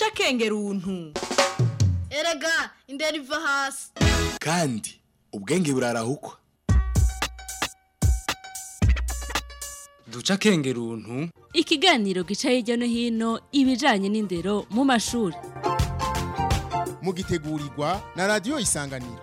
duca akenge runtu erega indera iva hasi kandi ubwenge burarahukwa duca akenge runtu ikiganiro gica hirya no hino ibijanye n'indero mu mashuri mugitegurirwa na radiyo isanganiro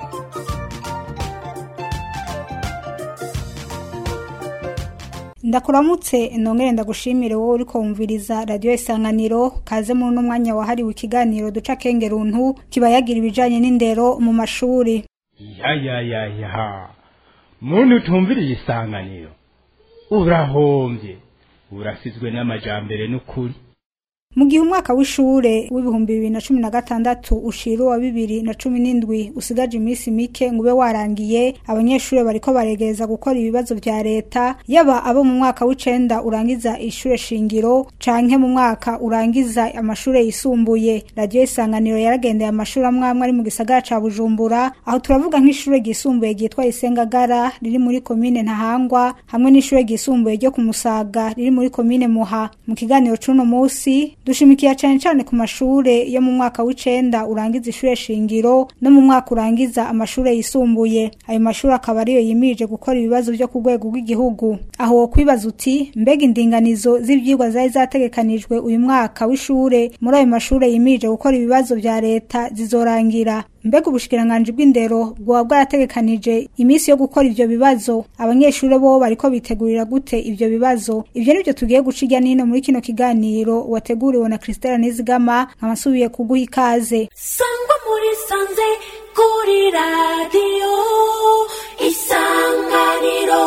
ndakuramutse nongere ndagushimire wowe uriko wumviriza radiyo isanganiro kaze muri uno mwanya wahariwe ikiganiro duca akenge runtu kiba yagira ibijanye n'indero mu mashuri ya ya ya ya muntu utumviriye isanganiro urahombye urasizwe n'amajambere n'ukuri mu gihe umwaka w'ishure w'ibihumbi bibiri na cumi na gatandatu ushira uwa bibiri na cumi n'indwi usigaje iminsi mike ngo ube warangiye abanyeshure bariko baregereza gukora ibibazo vya leta yaba abo mu mwaka w'icenda urangiza ishure shingiro canke mu mwaka urangiza amashure yisumbuye radiyo isanganiro yaragendeye amashuri amwe amwe ari mu gisagara ca bujumbura aho turavuga nk'ishure ryisumbuye ryitwa isengagara riri muri komine ntahangwa hamwe n'ishure ryisumbuye ryo ku musaga riri muri komine muha mu kiganiro c'uno musi dushimikiye cane cane ku mashure yo mu mwaka w'icenda urangiza ishure shingiro no mu mwaka urangiza amashure yisumbuye ayo mashure akaba ariyo yimirije gukora ibibazo vyo ku rwego rw'igihugu aho wokwibaza uti mbega indinganizo z'ivyigwa zari zategekanijwe uyu mwaka w'ishure muri ayo mashure yimirije gukora ibibazo vya leta zizorangira mbega ubushikiranganji bw'indero bwoba bwarategekanije iminsi yo gukora ivyo bibazo abanyeshure bo bariko bitegurira gute ivyo bibazo ivyo nivyo tugiye guca irya nino muri kino kiganiro wateguriwe na Christelle Nizigama nkabasubiye kuguha ikaze sangwa muri sanze kuri radiyo isanganiro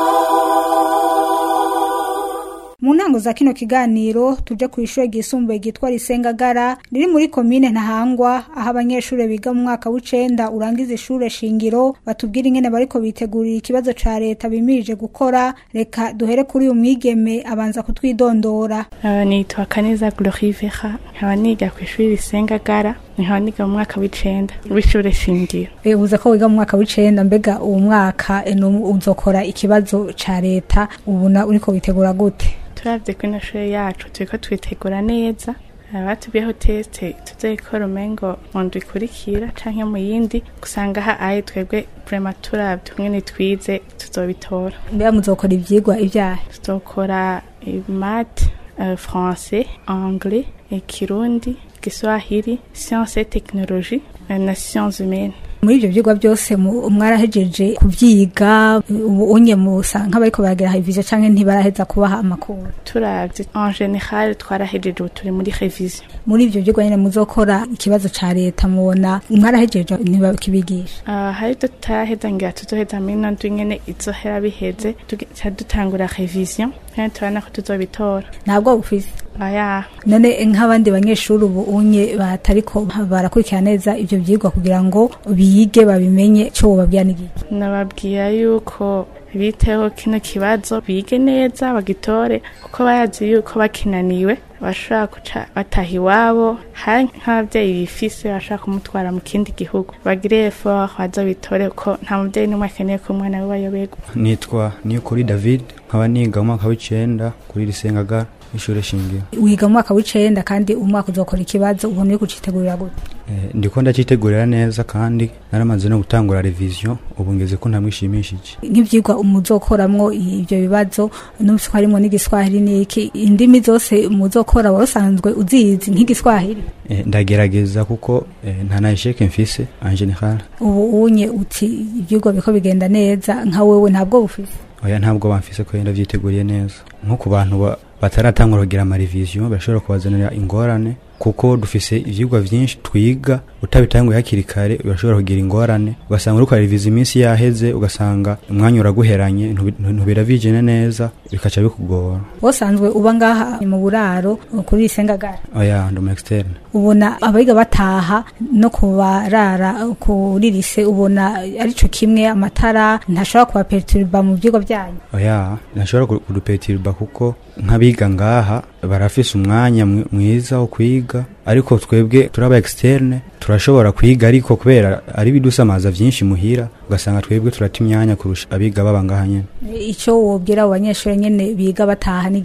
mu ntango za kino kiganiro tuje ku ishure ryisumbuye ryitwa risengagara riri muri komine ntahangwa aho abanyeshure biga mu mwaka w'icenda urangiza ishure shingiro batubwira ingene bariko bitegurira ikibazo ca leta bimirije gukora reka duhere kuri uyu mwigeme abanza kutwidondora Uh, nitwa Kaneza Glory Vera nkaba niga ku ishuri risengagara nkaba niga mu mwaka w'icenda w'ishure shingiro uza ko wiga mu mwaka w'icenda mbega uwo mwaka eh, nu- uzokora ikibazo ca leta ubona uriko witegura gute turavye ko ino shure yacu turiko twitegura neza Uh, batubwiyeho teste tuzayikora umengo mu ndwi ikurikira canke mu yindi gusanga ha aye twebwe vrema turavye umwene twize tuzobitora mbega muzokora ivyigwa ivyahe tuzokora mate français anglais ikirundi giswahili science et technologie euh, na sciences humaines muri ivyo vyigwa byose mu- mwarahejeje kuvyiga ubu unye musa nk'abariko baragira ivyo canke ntibaraheza kubaha amakuru turavye en general twarahejeje ubu turi muri revision muri ivyo vyigwa nyene muzokora ikibazo ca leta mubona mwarahejeje ntibakibigisha Uh, hari tutaraheza ngira tuzoheza muri ino ndwi nyene izohera biheze tuca dutangura revision kandi turabona ko tuzobitora ntabwo bufise aya none nk'abandi banyeshuri ubu unye batariko barakurikira neza ivyo vyigwa kugira ngo bige babimenye co wobabwira n'igiki nababwira yuko biteho kino kibazo bige neza bagitore kuko bayazi yuko bakinaniwe bashobora guca bataha iwabo hari nk'abavyeyi bifise bashobora kumutwara mu kindi gihugu bagire effort baza bitore kuko nta muvyeyi n'umwe akeneye ko umwana we bayoberwa nitwa niyukuri david nkaba niga mu mwaka w'icenda kuri risengagara ishure shingiro wiga mu mwaka w'icenda kandi umwaka uzokora ikibazo ubona uri kucitegurira gute Eh, ndiko ndacitegurira neza kandi naramaze no gutangura revision ubu ngeze ko ntamwishimishije nk'ivyigwa muzokoramwo ivyo bibazo numvise ko harimwo n'igiswahili n'iki indimi zose muzokora warusanzwe uzizi nk'igiswahili Eh, ndagerageza kuko eh, nta na esheke mfise en general ubu unye uti ivyigwa biko bigenda neza nka wewe ntabwo bufise oya ntabwo bamfise ko yenda vyiteguriye neza nko ku bantu ba- bataratangura kugira amarevision bashobora kubazanira ingorane kuko dufise ivyigwa vyinshi twiga utabitanguye hakiri kare urashobora kugira ingorane ugasanga uriko reviza iminsi yaheze ugasanga umwanya uraguheranye ntubi- ntubiravijene neza bikaca bikugora wosanzwe uba ngaha mu buraro kuri risengagara oya ndi umu externe ubona abiga bataha no kubarara kuri rise ubona arico kimwe amatara ntashobora kubaperturba mu vyigwa vyanyu oya ntashobora ku- kudupetirba kuko nk'abiga ngaha barafise umwanya mwi- mwiza wo kwiga ariko twebwe turaba externe turashobora kwiga ariko kubera ari bidusamaza vyinshi muhira ugasanga twebwe turata imyanya kurusha abiga baba ngaha nyene ico wobwira abo banyeshure nyene biga bataha n'igiki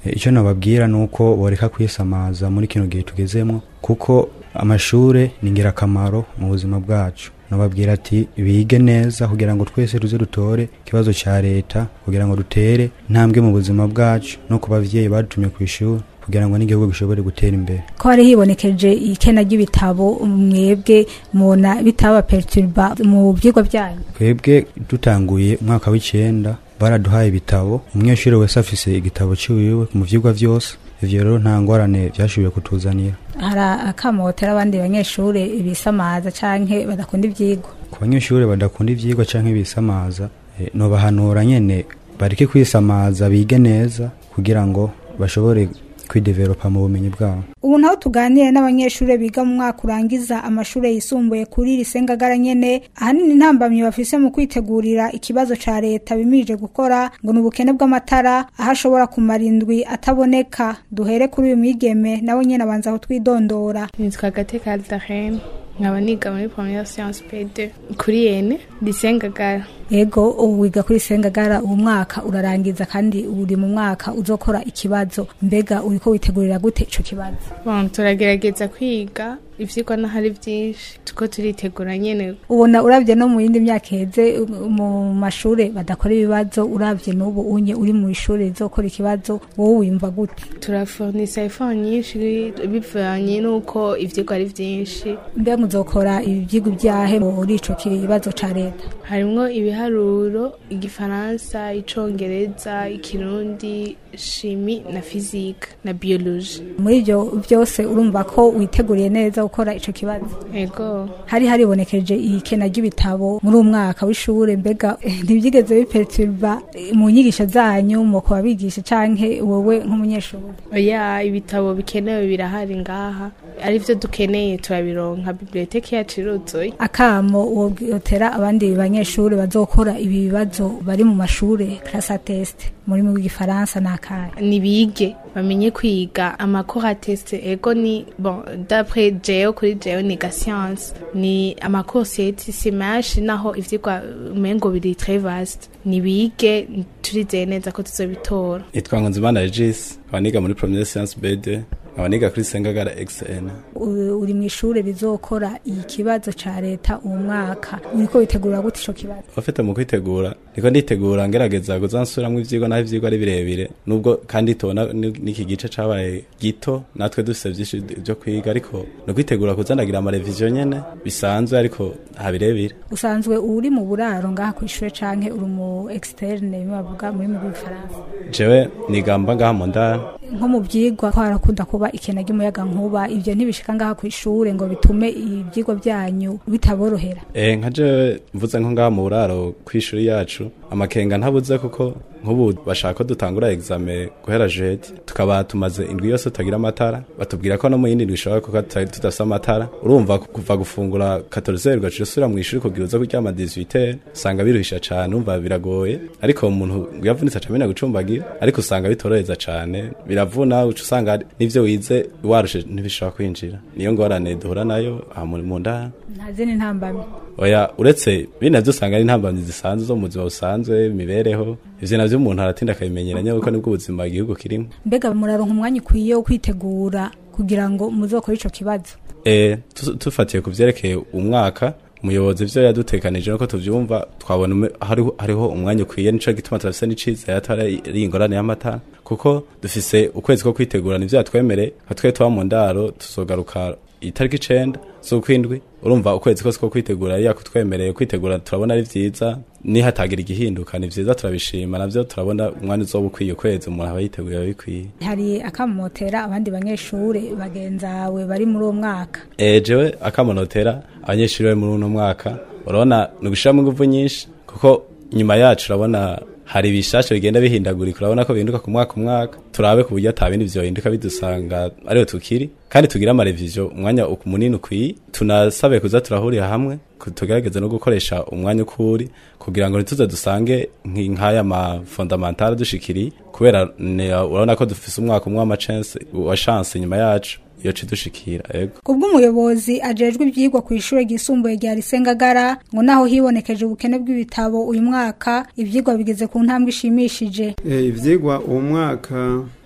E, icyo nababwira ni uko boreka kwisamaza muri kino gihe tugezemo kuko amashure ni ingirakamaro mu buzima bwacu nababwira ati bige neza kugira ngo twese tuze dutore ikibazo cya leta kugira ngo dutere intambwe mu buzima bwacu no ku bavyeyi badutumye ku ishuri kugira ngo n'igihugu gishobore gutera imbere ko hari hibonekeje ikena ry'ibitabo mwebwe mubona bitaba perturba mu vyigwa byanyu twebwe dutanguye umwaka w'icenda baraduhaye ibitabo umunyeshuri wese afise igitabo ciwiwe mu vyigwa vyose ivyo rero nta ngorane vyashoboye kutuzanira hari akamotera abandi banyeshure bisamaza canke badakunda ivyigwa ku banyeshuri badakunda ivyigwa canke bisamaza eh, nobahanura nyene bareke kwisamaza bige neza kugira ngo bashobore kwidevelopa mu bumenyi bwabo ubu naho tuganire n'abanyeshure biga mu mwaka urangiza amashure yisumbuye kuri risengagara nyene ahanini intambamyi bafise mu kwitegurira ikibazo ca leta bimirije gukora ngo ni ubukene bw'amatara aho ashobora kumara indwi ataboneka duhere kuri uyu mwigeme nawe nyene abanza aho twidondora nitwa gateka aldarene nkaba niga muri première science p2 kuri yene risengagara yego ubu wiga kuri sengagara uwo mwaka urarangiza kandi uri mu mwaka uzokora ikibazo mbega uriko witegurira gute ico kibazo bon turagerageza kwiga ivyigwa n'ahari vyinshi tuko turitegura nyene ubona uravye no mu yindi myaka iheze um, mu mashure badakora ibibazo uravye n'ubu unye uri mu ishure rizokora ikibazo wowe wimva gute turafurnisa effort nyinshi bivanye n'uko ivyigwa ari vyinshi mbega muzokora ivyigwa vyahe muri ico kibazo ca leta harimwo ibiharuro igifaransa icongereza ikirundi shimi na fizike na biologie muri ivyo vyose urumva ko witeguriye neza gukora ico kibazo ego hari haribonekeje ikena ry'ibitabo muri uwo mwaka w'ishure mbega eh, ntivyigeze biperturba eh, mu nyigisho zanyu mu kubabigisha canke wowe nk'umunyeshuri oya ibitabo bikenewe birahari ngaha arivyo dukeneye turabironka biblioteki yacu iruzuye akamo wotera abandi banyeshuri bazokora ibi bibazo bari mu mashure classe test muri mu gifaransa nakaye nibige bamenye kwiga amakora test ego ni bon d'après jeo kuri jeo niga science ni amakoseti si menshi naho ivyigwa umengo biri très vaste nibige turizeye neza ko tuzobitora nitwa nkunzimana regis nkaba niga muri premiere science bd nkaba niga kuri sengagara xn U- uri mu ishure rizokora ikibazo ca leta uwo mwaka uriko witegura gute ico kibazo abafite mu kwitegura niko nditegura ngerageza kuzansubiramwo ivyigwa naho ivyigwa ari birebire nubwo kandi tubona ni- n'iki gice cabaye gito natwe dufise vyinshi vyo kwiga ariko no kwitegura kuzanagira amareviziyo nyene bisanzwe ariko ha birebire usanzwe uri mu buraro ngaha kw'ishure canke uri mu externe bimwe bavuga muri mu gifaransa jewe nigamba ngaha mu ndara nko mu vyigwa ko harakunda kuba ikena ry'umuyaga nkuba ivyo ntibishika ngaha kw'ishure ngo bitume ivyigwa vyanyu bitaborohera Eh nka jewe mvuze nko ngaha mu buraro kw'ishuri yacu amakenga ntabuze kuko nk'ubu bashaka ko dutangura examen guhera jeudi tukaba tumaze indwi yose tutagira amatara batubwira ko no mu yindi ndwi ishobora kuko tutari tudafise amatara urumva kuva gufungura 14 ugacira usubira mu ishuri kugira uze kuryama 18 usanga biruhisha cane umva biragoye ariko umuntu ngo yavunitse acamenya gucumbagira ariko usanga bitoroheza cane biravuna uca usanga ari- n'ivyo wize warushe ntibishobora kwinjira niyo ngorane duhura nayo aha mu mu ndara nta zindi ntambamyi oya uretse bino navyo usanga ari intambamyi zisanzwe zo mu buzima busanzwe imibereho ivyo navyo umuntu aratinda akabimenyeranya kuko nibwo ubuzima igihugu kirimo mbega muraronka umwanya ukwiye wo kwitegura kugira ngo muzokore ico kibazo e, tu- tufatiye ku vyerekeye umwaka umuyobozi ivyo yadutekanije nuko tuvyumva twabona ume- hariho, hariho umwanya ukwiye nico gituma turafise n'icizere atari ari ingorane y'amata kuko dufise ukwezi ko kwitegura nivyo yatwemere nka twe tuba mu ndaro tuzogaruka itariki icenda z'ukwindwi urumva ukwezi kose ko kwitegura yari yakutwemereye kwitegura turabona ari vyiza nihatagira igihinduka ni vyiza turabishima navyo turabona umwanya uzoba ukwiye ukwezi umuntu aba yiteguye aba bikwiye hari akamotera abandi banyeshure bagenzawe bari muri uwo mwaka Eh, jewe akamonotera abanyeshuri bari muri uno mwaka urabona ni ugushiramo inguvu nyinshi kuko nyuma yacu urabona hari ibishasha bigenda bihindagurika urabona ko bihinduka ku mwaka umwaka turabe ku buryo ata bindi vyohinduka bidusanga ariho tukiri kandi tugire amareviziyo umwanya uku- munini ukwiye tunasabe kuza turahurira hamwe ku- tugerageze no gukoresha umwanya ukuri kugira ngo ntituze dusange nki- nk'aya mafondamentale dushikiriye kubera ne- urabona ko dufise umwaka umwe w'amachance wa chance nyuma yacu iyo cidushikira ego kubw'umuyobozi ajejwe ivyigwa ku ishure ryisumbuye rya Risengagara ngo naho hibonekeje ubukene bw'ibitabo uyu mwaka ivyigwa bigeze ku ntambwe ishimishije Eh, ivyigwa uwo mwaka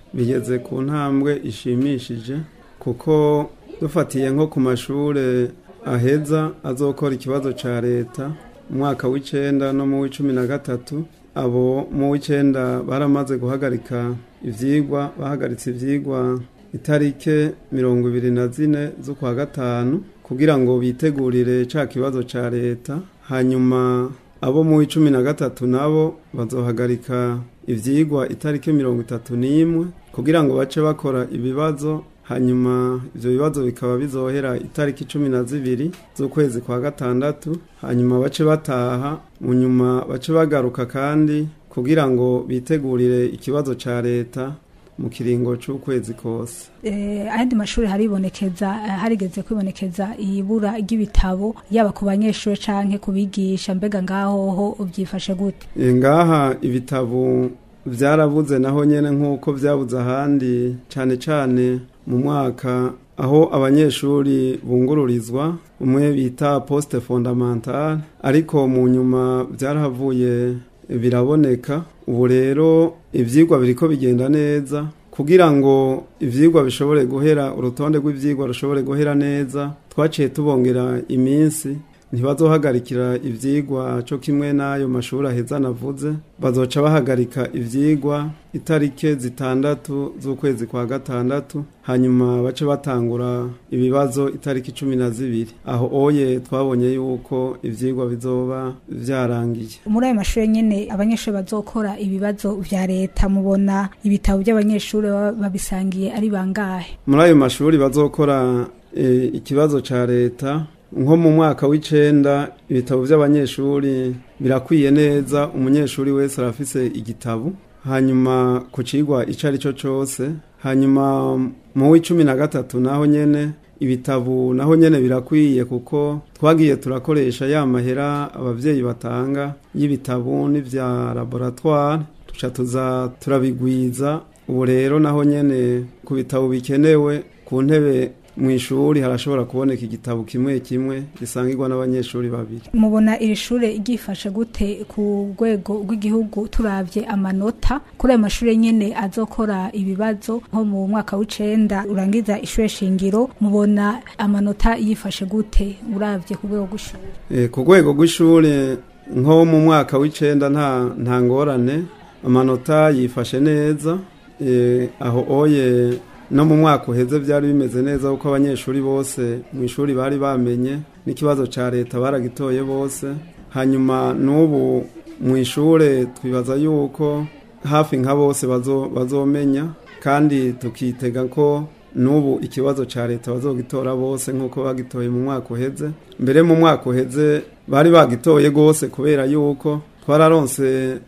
bigeze ku ntambwe ishimishije kuko dufatiye nko ku mashure aheza azokora ikibazo ca leta mu mwaka w'icenda no mu w'icumi na gatatu abo mu w'icenda baramaze guhagarika ivyigwa bahagaritse ivyigwa itarike mirongo ibiri na zine z'ukwa gatanu kugira ngo bitegurire ca kibazo ca leta hanyuma abo mu w'icumi na gatatu nabo bazohagarika ivyigwa itariki mirongo itatu n'imwe kugira ngo bace bakora ibibazo hanyuma ivyo bibazo bikaba bizohera itariki cumi na zibiri z'ukwezi kwa gatandatu hanyuma bace bataha mu nyuma bace bagaruka kandi kugira ngo bitegurire ikibazo ca leta mu kiringo c'ukwezi kose eh, ayandi mashuri haribonekeza eh, harigeze kwibonekeza ibura ry'ibitabo yaba ku banyeshuri canke kubigisha mbega ngaho ho ubyifashe gute E, ngaha ibitabo vyarabuze naho nyene nk'uko vyabuze ahandi cane cane mu mwaka aho abanyeshuri bungururizwa umwe bita poste fondamentale ariko mu nyuma vyarahavuye biraboneka ubu rero ivyigwa biriko bigenda neza kugira ngo ivyigwa bishobore guhera urutonde rw'ivyigwa rushobore guhera neza twaciye tubongera iminsi ntibazohagarikira ivyigwa co kimwe n'ayo mashuri aheza navuze bazoca bahagarika ivyigwa itarike zitandatu z'ukwezi kwa gatandatu hanyuma bace batangura ibibazo itariki cumi na zibiri aho oye twabonye yuko ivyigwa bizoba vyarangiye muri ayo mashuri nyene abanyeshuri bazokora ibibazo vya leta mubona ibitabo by'abanyeshuri baba babisangiye ari bangahe muri ayo mashuri bazokora e, ikibazo ca leta nko mu mwaka w'icenda ibitabo vy'abanyeshuri birakwiye neza umunyeshuri wese arafise igitabo hanyuma ku cigwa ico ari cyo cose hanyuma mu w'icumi na gatatu naho nyene ibitabo naho nyene birakwiye kuko twagiye turakoresha ya mahera abavyeyi batanga y'ibitabo n'ivya laboratoire tuca tuza turabigwiza ubu rero naho nyene ku bitabo bikenewe ku ntebe mu ishuri harashobora kuboneka igitabo kimwe kimwe gisangirwa n'abanyeshuri babiri mubona iri shure ryifashe gute ku rwego rw'igihugu turavye amanota kuri ayo mashuri nyene azokora ibibazo nko mu mwaka w'icenda urangiza ishure shingiro mubona amanota yifashe gute uravye ku rwego rw'ishure e, ku rwego rw'ishure nko mu mwaka w'icenda nta nta ngorane amanota yifashe neza e, aho oye no mu mwaka uheze byari bimeze neza kuko abanyeshuri bose mu ishuri bari bamenye n'ikibazo cya leta baragitoye bose hanyuma n'ubu mu ishure twibaza yuko hafi nka bose bazomenya kandi tukitega ko n'ubu ikibazo cya leta bazogitora bose nk'uko bagitoye mu mwaka uheze mbere mu mwaka uheze bari bagitoye rwose kubera yuko twararonse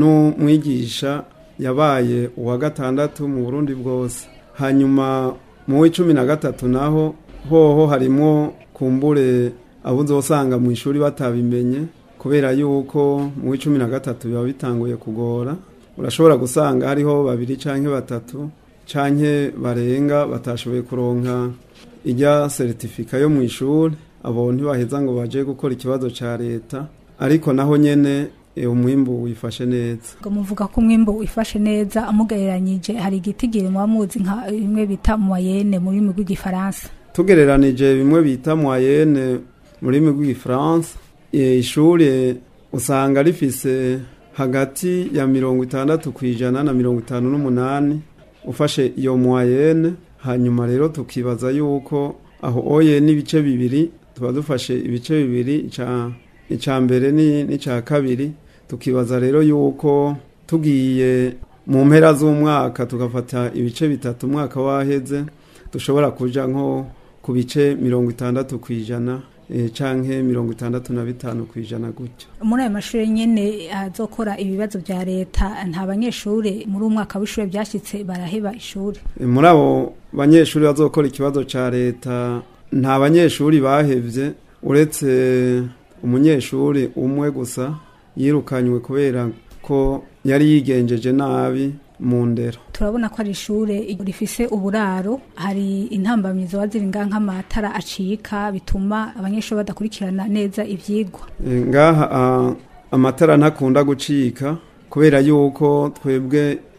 n'umwigisha yabaye uwa gatandatu mu burundi bwose hanyuma mu w'icumi na gatatu naho hoho harimo kumbure abo uzosanga mu ishuri batabimenye kubera yuko mu w'icumi na gatatu biba bitanguye kugora urashobora gusanga hariho babiri canke batatu canke barenga batashoboye kuronka ijya seritifika yo mu ishuri abo ntibaheza ngo baje gukora ikibazo ca leta ariko naho nyene umwimbu wifashe neza ngo muvuga ko umwimbu wifashe neza amugereranyije hari igitigiri muba muzi nka bimwe bita moyenne mu rurimi rw'igifaransa tugereranije bimwe bita moyenne mu rurimi rw'igifaransa ishuri usanga rifise hagati ya mirongo itandatu ku ijana na mirongo itanu n'umunani ufashe iyo moyenne hanyuma rero tukibaza yuko aho oye n'ibice bibiri tuba dufashe ibice bibiri icya mbere n'icya kabiri tukibaza rero yuko tugiye mu mpera z'umwaka tugafata ibice bitatu umwaka waheze dushobora kuja nko ku bice mirongo itandatu ku ijana canke mirongo itandatu na bitanu ku ijana gutyo muri ayo mashuri nyene azokora ibibazo vya leta nta banyeshuri muri umwaka w'ishuri byashyitse baraheba ishuri muri abo banyeshuri bazokora ikibazo ca leta nta banyeshuri bahevye uretse umunyeshuri umwe gusa yirukanywe kubera ko yari yigenjeje nabi mu ndero turabona ko ari ishure rifise uburaro hari intambamyi zoba ziri ngaha nk'amatara acika bituma abanyeshuri badakurikirana neza ivyigwa ngaha amatara ntakunda gucika kubera yuko twebwe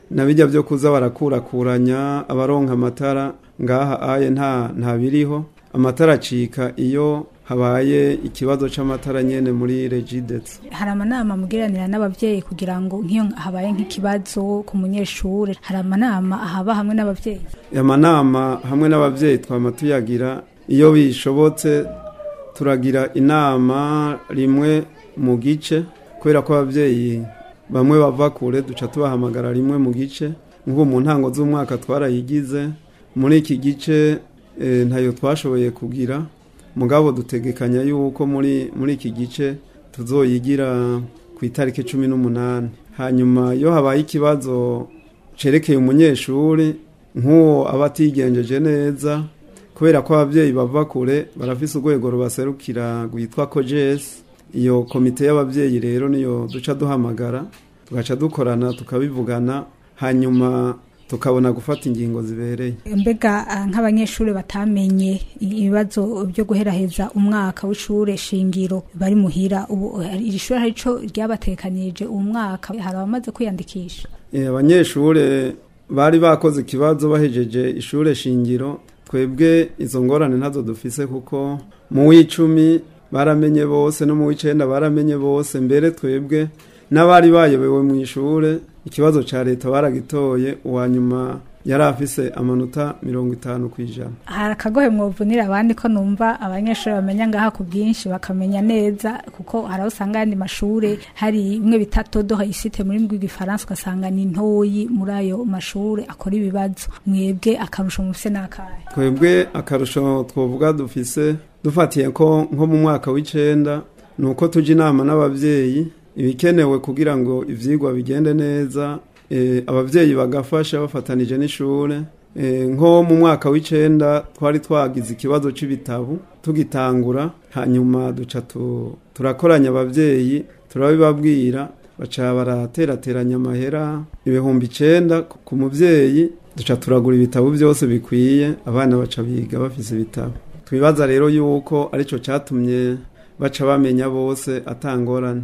na bijya byo kuza barakurakuranya abaronka amatara ngaha aye nta nta biriho amatara acika iyo habaye ikibazo c'amatara nyene muri regidets hari amanama mugiranira n'abavyeyi kugira ngo nk'iyo habaye nk'ikibazo ku munyeshure hari amanama ahaba hamwe n'abavyeyi amanama hamwe n'abavyeyi twama tuyagira iyo bishobotse turagira inama rimwe mu gice kubera ko abavyeyi bamwe bava kure duca tubahamagara rimwe mu gice nk'ubu mu ntango z'umwaka twarayigize muri iki gice e, ntayo twashoboye kugira mugabo dutegekanya yuko muri muri iki gice tuzoyigira ku itariki cumi n'umunani hanyuma iyo habaye ikibazo cerekeye umunyeshuri nk'uwo aba atigenjeje neza kubera ko ababyeyi bava kure barafise urwego rubaserukira rwitwa kojesi iyo komite y'ababyeyi rero niyo duca duhamagara tugaca dukorana tukabivugana hanyuma tukabona gufata ingingo zibereye mbega ah, nk'abanyeshuri batamenye ibibazo byo guheraheza umwaka w'ishure shingiro bari muhira ubu hari- iri shuri hari ico ryabatekanirije uwo mwaka hari abamaze kwiyandikisha Eh, abanyeshure bari bakoze ikibazo bahejeje ishure shingiro twebwe izo ngorane ntazo dufise kuko mu w'icumi baramenye bose no mu w'icenda baramenye bose mbere twebwe n'abari bayobewe mu ishure ikibazo ca leta baragitoye uwa nyuma yari afise amanota mirongo itanu ku ijana hari akagohe mwovunira abandi ko numva abanyeshuri bamenya ngaha ku bwinshi bakamenya neza kuko hari aho usanga ayandi mashure hari bimwe bita todo hayisite muri rurimi rw'igifaransa ugasanga ni ntoyi muri ayo mashure akora ibibazo mwebwe akarusho mufise n'akahe twebwe akarusho twovuga dufise dufatiye ko nko mu mwaka w'icenda ni uko tujya inama n'abavyeyi ibikenewe kugira ngo ivyigwa bigende neza eh, abavyeyi bagafasha bafatanije n'ishure eh, nko mu mwaka w'icenda twari twagize ikibazo c'ibitabu tugitangura hanyuma duca tu, turakoranya abavyeyi turabibabwira baca baraterateranya amahera ibihumbi icenda ku- ku muvyeyi duca turagura ibitabo byose bikwiye abana baca biga bafise ibitabo twibaza rero yuko arico catumye baca bamenya bose atangorane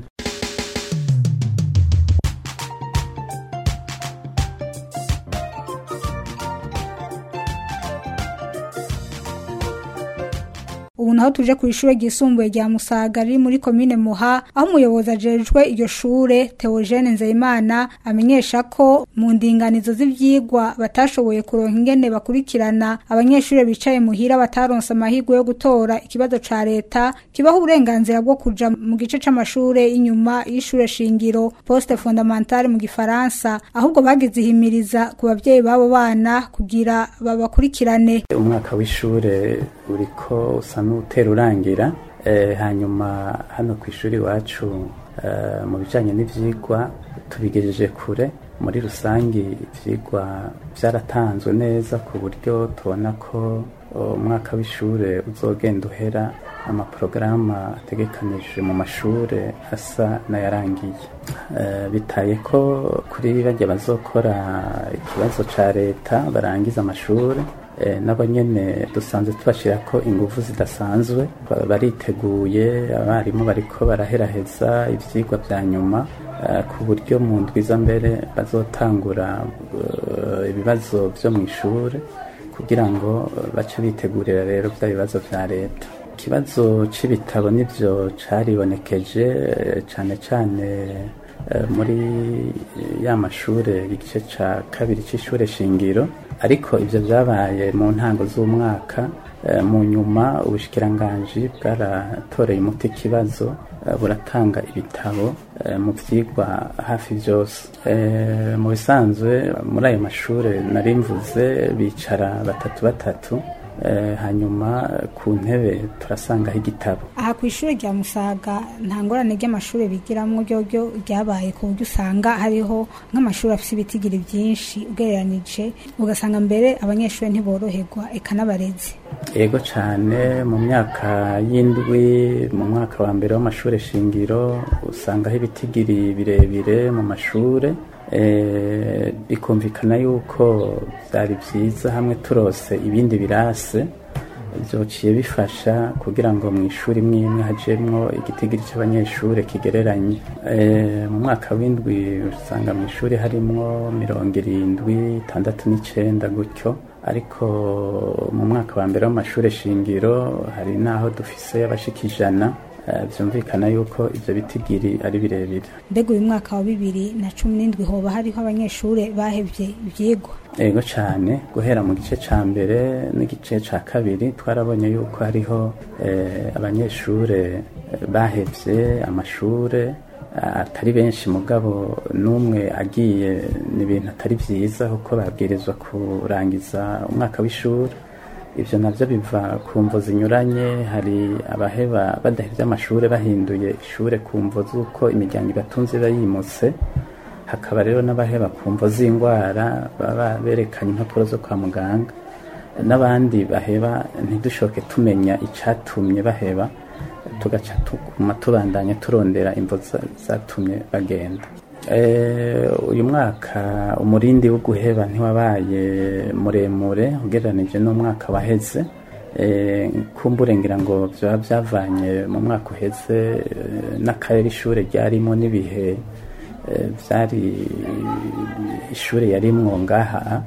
ubu naho tuje ku ishure ryisumbuye rya musaga riri muri komine muha aho umuyobozi ajejwe iryo shure teogene nzeyimana amenyesha ko mu ndinganizo z'ivyigwa batashoboye kuronka ingene bakurikirana abanyeshure bicaye muhira bataronse amahirwe yo gutora ikibazo ca leta kibaho uburenganzira bwo kuja mu gice c'amashure y'inyuma y'ishure shingiro poste fondamentale mu gifaransa ahubwo bagize ihimiriza ku bavyeyi b'abo bana kugira babakurikirane umwaka w'ishure uriko usa n'utera urangira eh, hanyuma hano ku ishuri iwacu eh, mu bijanye n'ivyigwa tubigejeje kure muri rusangi ivyigwa vyaratanzwe neza ku buryo tubona ko oh, umwaka w'ishure uzogenda uhera amaporogaramu ategekanije mu mashure asa n'ayarangiye Eh, bitaye ko kuri bajya bazokora ikibazo ca leta barangiza amashure eh, nabo nyene dusanzwe tubashira ko ingufu zidasanzwe Ba- bariteguye abarimu bariko baraheraheza ivyigwa vya nyuma eh, ku buryo mu ndwiza mbere bazotangura eh, ibibazo vyo mu ishure kugira ngo eh, bace bitegurira rero vya bibazo vya leta ikibazo c'ibitabo nivyo caribonekeje eh, cane cane eh, muri ya mashure igice ca kabiri c'ishure shingiro ariko ivyo vyabaye mu ntango z'umwaka eh, mu nyuma ubushikiranganji bwaratoreye umuti ikibazo eh, buratanga ibitabo eh, mu vyigwa hafi vyose Eh, mu bisanzwe muri ayo mashure nari mvuze bicara batatu batatu eh, hanyuma ku ntebe turasangaho igitabo aha ku ishuri rya musaga nta ngorane ry'amashuri bigiramwo ryo ryabaye ku buryo usanga hariho nk'amashuri afite ibitigiri byinshi ugereranije ugasanga mbere abanyeshuri ntiboroherwa eka n'abarezi yego cyane mu myaka y'indwi mu mwaka wa mbere w'amashuri shingiro usangaho ibitigiri birebire mu mashuri eh, bikumvikana yuko byari byiza hamwe turose ibindi birase byociye bifasha kugira ngo mu ishuri imwe imwe hajemwo igitigiri cy'abanyeshuri kigereranye Eh, mu mwaka w'indwi usanga mu ishuri harimwo mirongo irindwi itandatu n'icenda gutyo ariko mu mwaka wa mbere w'amashuri shingiro hari n'aho dufise abashika ijana Eh, byumvikana yuko ibyo bitigiri ari birebire mbega uyu mwaka wa bibiri na cumi n'indwi hoba hariho abanyeshure bahevye ivyigwa ego cyane guhera mu gice cya mbere n'igice cya kabiri twarabonye yuko hariho eh, abanyeshure eh, bahevye amashure eh, atari benshi mugabo n'umwe agiye ni ibintu atari byiza kuko babwirizwa kurangiza umwaka w'ishuri ibyo nabyo biva ku mvo zinyuranye hari abaheba badahevye amashuri bahinduye ishure ku mvo z'uko imiryango ibatunze iba yimutse hakaba rero n'abaheba ku mvo z'indwara baba berekanye impapuro zo kwa muganga n'abandi baheba ntidushoke tumenya icyatumye baheba tugaca tuguma tubandanya turondera imvo za- zatumye bagenda Eh, uyu mwaka umurindi wo guheba ntiwabaye muremure ugereranije n'umwaka waheze Eh, kumbure ngira ngo byaba byavanye mu mwaka uheze eh, n'akarere ishure ryarimo n'ibihe eh, byari ishure yarimwo ngaha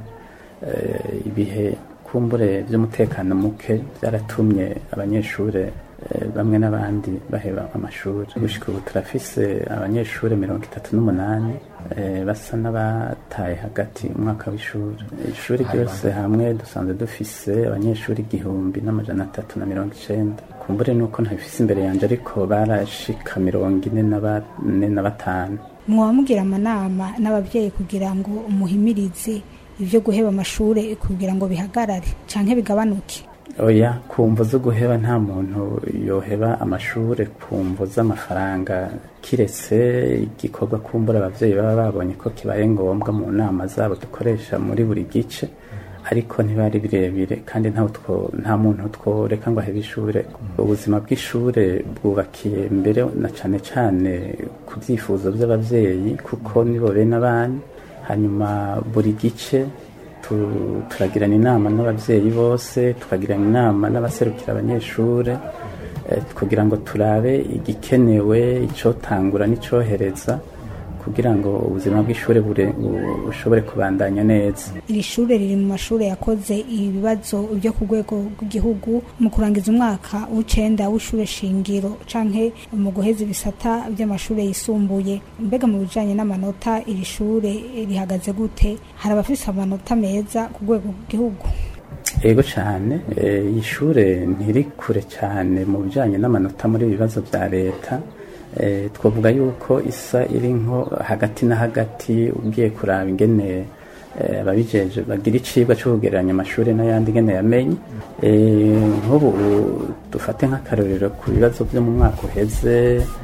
eh, ibihe kumbure by'umutekano muke byaratumye abanyeshure eh, bamwe n'abandi baheba amashuri gushika ubu turafise abanyeshure mirongo itatu n'umunani eh, basa n'abataye hagati umwaka w'ishuri ishuri ryose hamwe dusanzwe dufise abanyeshuri igihumbi n'amajana atatu na mirongo icenda kumbure nuko ntabifise imbere yanje ariko barashika mirongo ine na bane na batanu mwoba mugira amanama n'abavyeyi kugira ngo umuhimirize ivyo guheba amashure kugira ngo bihagarare canke bigabanuke oya ku mvo zo guheba nta muntu yoheba amashure ku mvo z'amafaranga kiretse igikorwa kumbura abavyeyi baba babonye ko kibaye ngombwa mu nama zabo dukoresha muri buri gice ariko ntibari birebire kandi ntawe two- nta muntu tworeka ngo ahebe ishure ubuzima bw'ishure bwubakiye mbere na cane cane ku vyifuzo vy'abavyeyi kuko nibo bene abana hanyuma buri gice tu- turagirana inama n'abavyeyi bose tukagirana inama n'abaserukira abanyeshure eh, kugira ngo turabe igikenewe icotangura n'icohereza kugira ngo ubuzima bw'ishure bure- bu- bushobore kubandanya neza iri shure riri mu mashure yakoze ibibazo byo ku rwego rw'igihugu mu kurangiza umwaka w'icenda w'ishure shingiro canke mu guheza ibisata by'amashure yisumbuye mbega mu bijanye n'amanota iri shure rihagaze gute hari abafise amanota meza ku rwego rw'igihugu ego cyane eh, iyi shure ntiri kure cyane mu bijanye n'amanota muri ibi bibazo bya leta eh, twavuga yuko isa iri nko hagati na hagati ugiye kuraba ingene eh, ababijeje bagira icibwa cyo kugereranya amashuri n'ayandi ingene yamenye Eh, nk'ubu dufate nk'akarorero ku bibazo byo mu mwaka uheze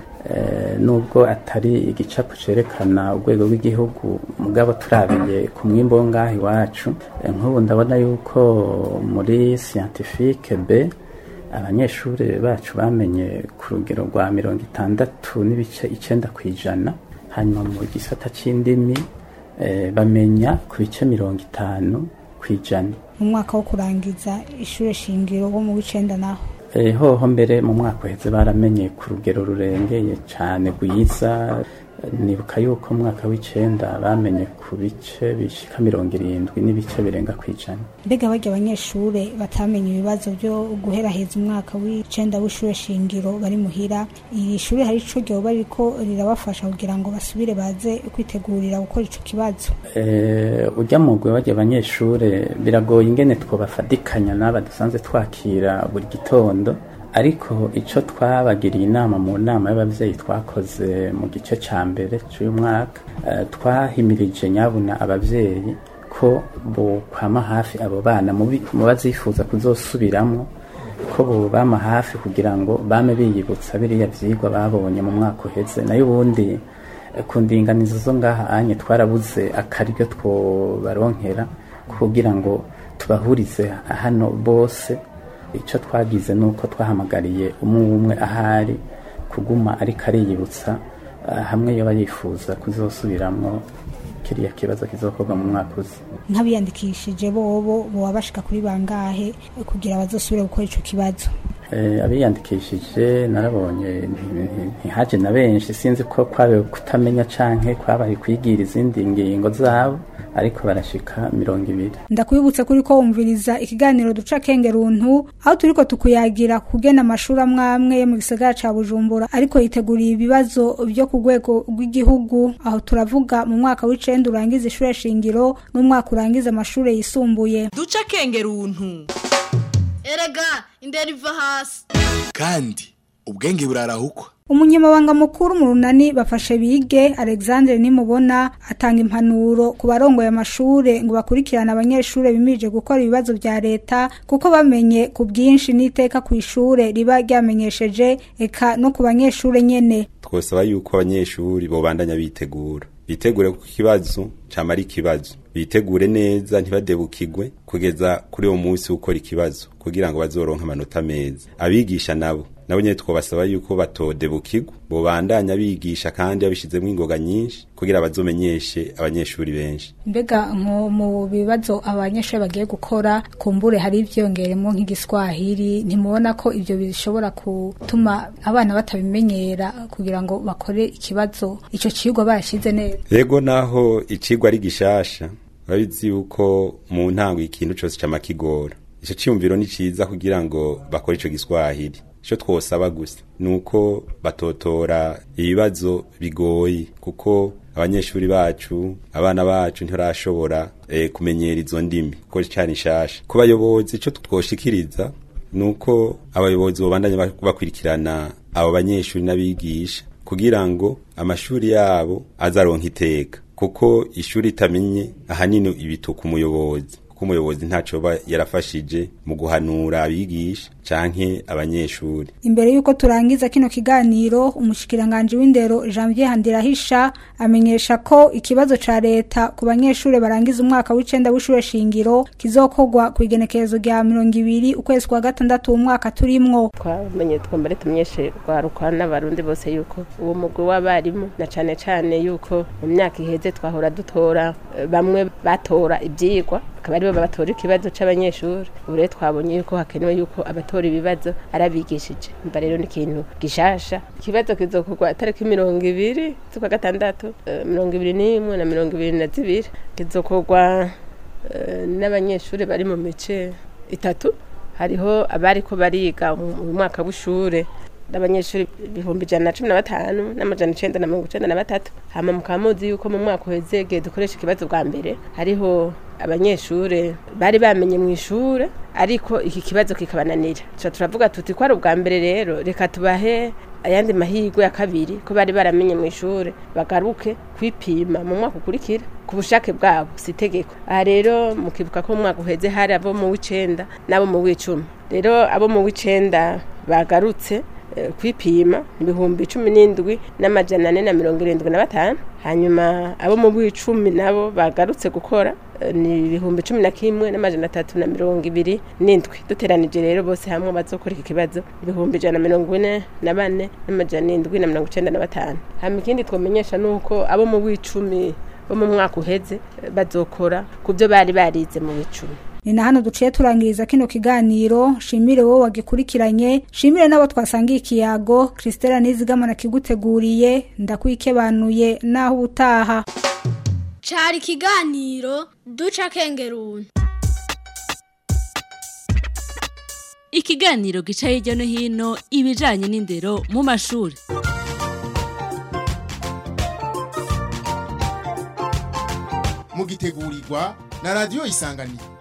eh, nubwo atari igicapo cerekana urwego rw'igihugu mugabo turabiye ku mwimbo wo ngaha iwacu Eh, nk'ubu ndabona yuko muri scientifique b abanyeshuri bacu bamenye ku rugero rwa mirongo itandatu n'ibice icenda ku ijana hanyuma mu gisata c'indimi eh, bamenya ku bice mirongo itanu ku ijana mu mwaka wo kurangiza ishure shingiro wo mu w'icenda naho Eh, hoho mbere mu mwaka uheze baramenye ku rugero rurengeye cyane rwiza nibuka yuko mu mwaka w'icenda bamenye ku bice bishika mirongo irindwi n'ibice birenga ku ijana mbega barya abanyeshure batamenye ibibazo byo guheraheza umwaka w'icenda w'ishure shingiro bari muhira iri shure hari ico ryoba ririko rirabafasha kugira ngo basubire baze kwitegurira gukora ico kibazo Eh, ujya mu gwe bajya abanyeshure biragoye ingene twobafadikanya n'aba dusanzwe twakira buri gitondo ariko icyo twabagiriye inama mu nama y'ababyeyi twakoze mu gice cya mbere cy'uyu mwaka eh, twahimirije nyabuna ababyeyi ko bokwama hafi abo bana mu bi- mu bazifuza kuzosubiramo ko bobama hafi kugira ngo bame biyibutsa biriya vyigwa babonye mu mwaka uheze nayo ubundi eh, ku ndinganizo zo ngaha anye twarabuze akaryo twobaronkera kugira ngo tubahurize hano bose icyo twagize ni uko twahamagariye umwe umwe ahari kuguma ariko ariyibutsa ah, hamwe yoba yifuza kuzosubiramwo kiriya kibazo kizokorwa mu mwaka uza nk'abiyandikishije bobo boba bashika kuri bangahe kugira bazosubire gukora ico kibazo Eh, abiyandikishije narabonye nti- nti- ntihaje na benshi sinzi ko kwabaye kutamenya canke kwabaye kwigira izindi ngingo zabo ariko barashika mirongo ibiri ndakwibutsa kuri ko wumviriza ikiganiro duca kenge runtu aho turiko tukuyagira kugena amashuri amwe amwe yo mu gisagara ca bujumbura ariko yiteguriye ibibazo vyo ku rwego rw'igihugu aho turavuga mu mwaka w'icenda urangiza ishure shingiro n'umwaka urangiza amashure yisumbuye duca akenge runtu erega indero iva hasi kandi ubwenge burarahukwa umunyamabanga mukuru mu runani bafashe bige alexandre nimubona atanga impanuro ku barongoye amashure ngo bakurikirane abanyeshure bimirije gukora ibibazo vya leta kuko bamenye ku bwinshi n'iteka ku ishure riba ryamenyesheje eka no ku banyeshure nyene twosaba yuko abanyeshuri bobandanya bitegura bitegure ku kibazo cama ari ikibazo bitegure neza ntibadebukirwe kugeza kuri uwo munsi wo gukora ikibazo kugira ngo bazoronke amanota meza abigisha nabo nabo nyene twobasaba yuko batodebukirwa bobandanya bigisha kandi babishizemwo ingoga nyinshi kugira bazomenyeshe abanyeshuri benshi mbega nko mu bibazo abanyeshure bagiye gukora kumbure hari ivyongeremo nk'igiswahili ntimubona ko ivyo bishobora gutuma abana batabimenyera kugira ngo bakore ikibazo ico cigwa barashize neza rego naho icigwa ari gishasha urabizi yuko mu ntango ikintu cose cama kigora ico ciyumviro ni ciza kugira ngo bakore ico giswahili ico twosaba gusa nuko batotora ibibazo bigoye kuko abanyeshuri bacu abana bacu ntibarashobora eh, kumenyera izo ndimi kuko cari nshasha ku bayobozi ico twoshikiriza nuko abayobozi bobandanya bak- bakurikirana abo banyeshuri n'abigisha kugira ngo amashuri yabo azaronka iteka kuko ishuri itamenye ahanini ibituka umuyobozi kuko umuyobozi ntaco ba yarafashije mu guhanura abigisha canke abanyeshuri imbere yuko turangiza kino kiganiro umushikiranganje w'indero Janvier Handirahisha amenyesha ko ikibazo ca leta ku banyeshure barangiza umwaka w'icenda w'ishure shingiro kizokorwa ku igenekerezo rya mirongo ibiri ukwezi kwa gatandatu umwaka turimwo twamenye twambare tumyeshe rwaruka n'abarundi bose yuko uwo mugwi w'abarimu na cane cane yuko mu myaka iheze twahora dutora eh, bamwe batora ivyigwa akaba aribo batora ikibazo c'abanyeshuri ubu rero twabonye yuko hakenewe yuko abatora ibibazo arabigishije mba rero ni ikintu gishasha ikibazo kizokorwa tariki mirongo ibiri z'ukwa gatandatu eh, mirongo ibiri n'imwe na mirongo ibiri na zibiri kizokorwa eh, n'abanyeshuri bari mu mice itatu hariho abariko bariga mu mu mwaka w'ishure n'abanyeshuri ibihumbi ijana na cumi na batanu n'amajana icenda na mirongo icenda na batatu hama mukaba muzi yuko mu mwaka uheze igihe dukoresha ikibazo bwa mbere hariho abanyeshure bari bamenye mu ishure ariko iki kibazo kikabananira tuca turavuga tuti ko ari ubwa mbere rero reka tubahe ayandi mahirwe ya kabiri ko bari baramenye mu ishure bagaruke kwipima mu mwaka ukurikira ku bushake bwabo si itegeko aha rero mukibuka ko mu mwaka uheze hari abo mu w'icenda n'abo mu w'icumi rero abo mu w'icenda bagarutse eh, kwipima ibihumbi cumi n'indwi n'amajana ane na mirongo irindwi na batanu hanyuma abo mu w'icumi nabo bagarutse gukora eh, ni ibihumbi cumi na kimwe n'amajana atatu na mirongo ibiri n'indwi duteranije rero bose hamwe bazokora iki kibazo ibihumbi ijana na mirongo ine na bane n'amajana indwi na mirongo icenda na batanu hama ikindi twomenyesha ni uko abo mu w'icumi bo mu mwaka uheze eh, bazokora ku byo bari barize mu w'icumi ni na hano duciye turangiriza kino kiganiro shimire wowe wagikurikiranye shimire n'abo twasangiye ikiyago christela nizigamana kiguteguriye ndakwikebanuye naho ubutaha cari ikiganiro duca akenge runtu ikiganiro gica hirya no hino ibijanye n'indero mu mashuri mugitegurirwa na radiyo isanganiro